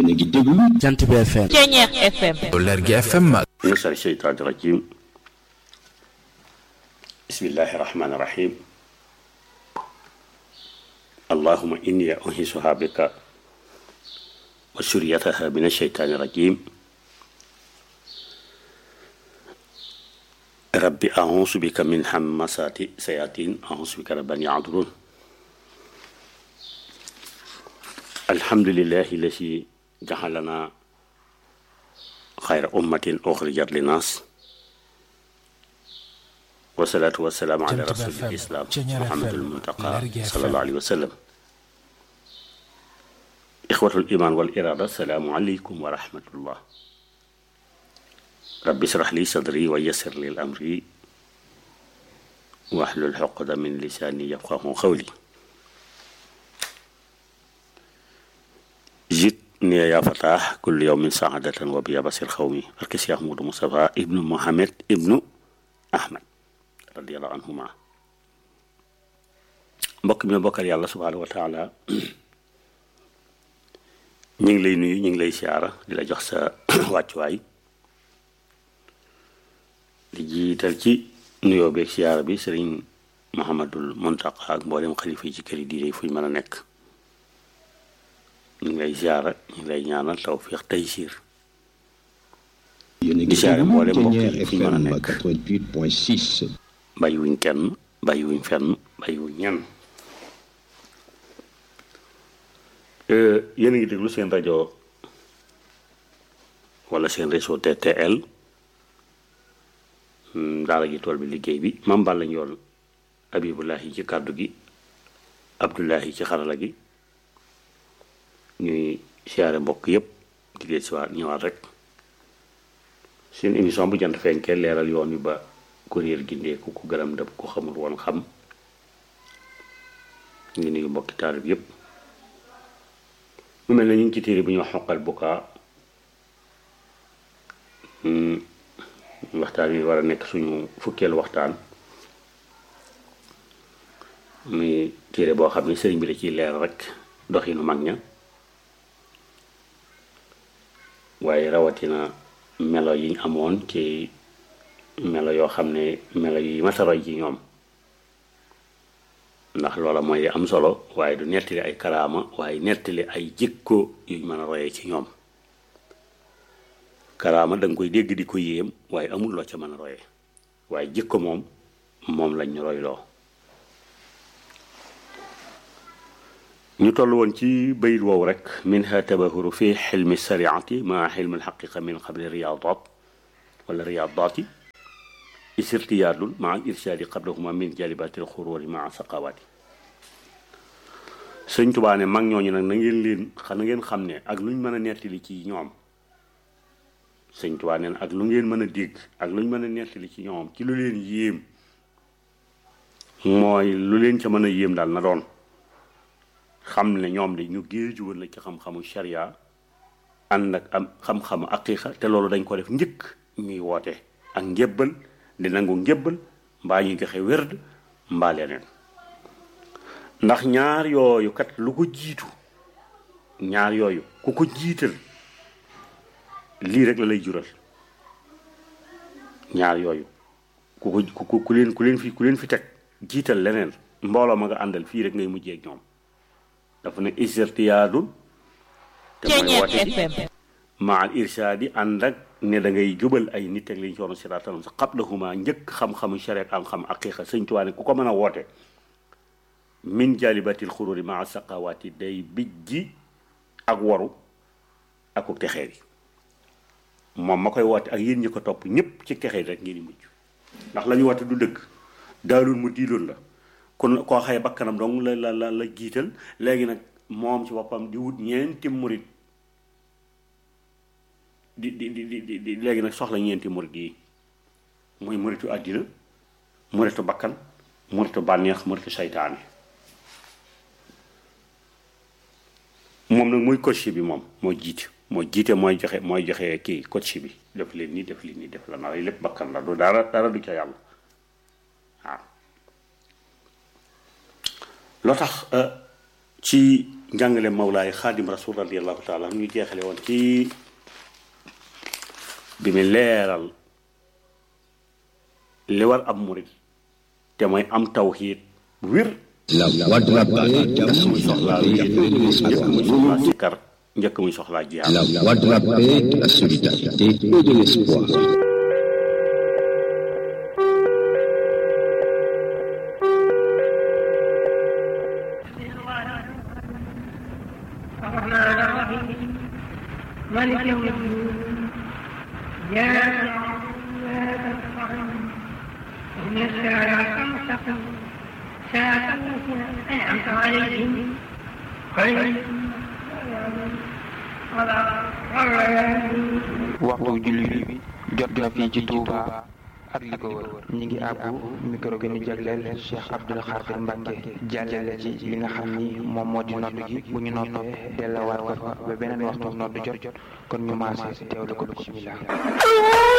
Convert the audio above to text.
yéen a ngi déglu jant bi FM Ceñeex FM Lergui FM من شر الشيطان الرجيم بسم الله الرحمن الرحيم اللهم إني أنهسها بك وسريتها من الشيطان الرجيم ربي أعوذ بك من همسات سياتين أعوذ بك رب أن يعذرون الحمد لله الذي جعلنا خير أمة أخرجت للناس والصلاة والسلام على جنت رسول بفم. الإسلام جنير محمد FM. المنتقى لرجع صلى FM. الله عليه وسلم إخوة الإيمان والإرادة السلام عليكم ورحمة الله رب اشرح لي صدري ويسر لي الأمر واحلل عقدة من لساني يفقه قولي جئتني يا فتاح كل يوم سعادة وبيا بصير قومي بركس يا محمود مصطفى ابن محمد ابن أحمد رضي الله عنهما mbokk mi bokkal yàlla subhaanahu wa taala ñu ngi lay nuyu ñu ngi lay siyaara di la jox sa wàccuwaay di jiital ci nuyoo beeg siyaara bi sëriñ Muhammadul Muntaqa ak mboolem xalifa yi ci kër yi diine yi fu ñu mën a nekk ñu ngi lay siyaara ñu ngi lay ñaanal tawfiix taysiir yéen a ngi di siyaare déglu mboolem mbokk Ceñeex yi fi ñu mën a FM nekk 88.6 bàyyiwuñ kenn bàyyiwuñ fenn bàyyiwuñ ñenn yéen a ngi déglu seen rajo wala seen réseau TTL hmm, daara ji tool bi liggéey bi Mame Balla Ndione Abibulahi ci kàddu gi Abdullahi ci xarala gi ñuy siyaare mbokk yépp di leen si waat ñëwaat rek seen émission bu jant fenkee leeral yoon wi ba ku réer gindeeku ku gërëm dëpp ku xamul woon xam ñu ngi nuyu mbokki taalib yépp mu mel ne ñu ngi ci téere bu ñuy wax xoqal bukaa Hmm, waxtaan wi war a nekk suñu fukkeelu waxtaan muy téere boo xam ne sëriñ bi da ciy leer rek doxinu mag ña waaye rawatina melo yiñ amoon ci melo yoo xam ne melo yi mataroy ci ñoom ndax loola mooy li am solo waaye du nettali ay karaama waaye nettali ay jikko yuñ mën a royee ci ñoom karaama da nga koy dégg di ko yéem waaye amul loo ca mën a royee waaye jikko moom moom lañ ñu royloo ñu toll woon ci bayit woowu rek minha tabahuru fi xilmi sariati maa xilmi alxaqiqa min qabli riyadat wala riyadati isirtiyaadul maa al irsaadi qablahuma min jalibatil xuróori maa saqawaati sëñ Tubaa ne mag ñooñu nag na ngeen leen na ngeen xam ne ak luñ mën a nettali ci ñoom sëñ Tubaa ne ak lu ngeen mën a dégg ak luñ mën a nettali ci ñoom ci lu leen yéem mooy lu leen ca mën a yéem daal na doon xam ne ñoom de ñu géeju woon la ci xam-xamu sharia ànd ak am xam-xamu aqiqa te loolu dañ ko def njëkk ñuy woote ak njébbal di nangu njébbal mbaa ñuy joxe wérd mbaa leneen ndax ñaar yooyu kat lu ko jiitu ñaar yooyu ku ko jiital lii rek la lay jural ñaar yooyu ku ko ku ku leen ku leen fi ku leen fi teg jiital leneen mbooloo ma nga àndal fii rek ngay mujjee ak ñoom dafa ne isirtiyaadul te mooy Ceñeex woote gi FM maa al irsaadi ànd ak ne da ngay jubal ay nit ak liñ ci waroon siraatal sa qablahuma njëkk xam-xamu shareet am xam aqiqa sëñ Tuubaa ne ku ko mën a woote min jalibatil xururi maa saqawaati day bijji ak waru aku texeer yi moom ma koy woote ak yéen ñi ko topp ñëpp ci texeer rek ngeen di mujj ndax la ñu woote du dëgg daalul mu diiloon la kon koo xaye bakkanam dong la la la la jiital léegi nag moom ci boppam di wut ñeenti murit di di di di di léegi nag soxla ñeenti murit yi muy muritu àddina muritu bakkan muritu bànneex muritu saytaane moom nag mooy coach bi moom moo jiite moo jiite mooy joxe mooy joxe kii coach bi def leen nii def leen nii def la na lépp bakkan la du dara dara du ca yàlla waaw loo tax ci njàngale mawlaay xaadim rasul radiallahu taala ñu jeexale woon ci bi mu leeral li war am murit te mooy am tawxiid bu wér La voix de la paix, njëkk muy soxlaa wéet njëkk muy soxlaa sikkar njëkk muy soxlaa jiyaar la voix de la paix, de la solidarité et de l'espoir. الرحمن الرحيم مالك يوم الدين إياك نعبد وإياك نستعين اهدنا الصراط المستقيم صراط الذين أنعمت عليهم غير المغضوب عليهم ولا الضالين waxtu julli bi jot na fii ci Touba ak li ko wër ñi ngi àbbu micro gi ñu jagleel Cheikh Abdoul Khadir Mbacke jàllale ci li nga xam ni moom moo di nodd gi bu ñu noppee delluwaat ko fa ba beneen waxtu nodd jot kon ñu maase teewlu ko bismillah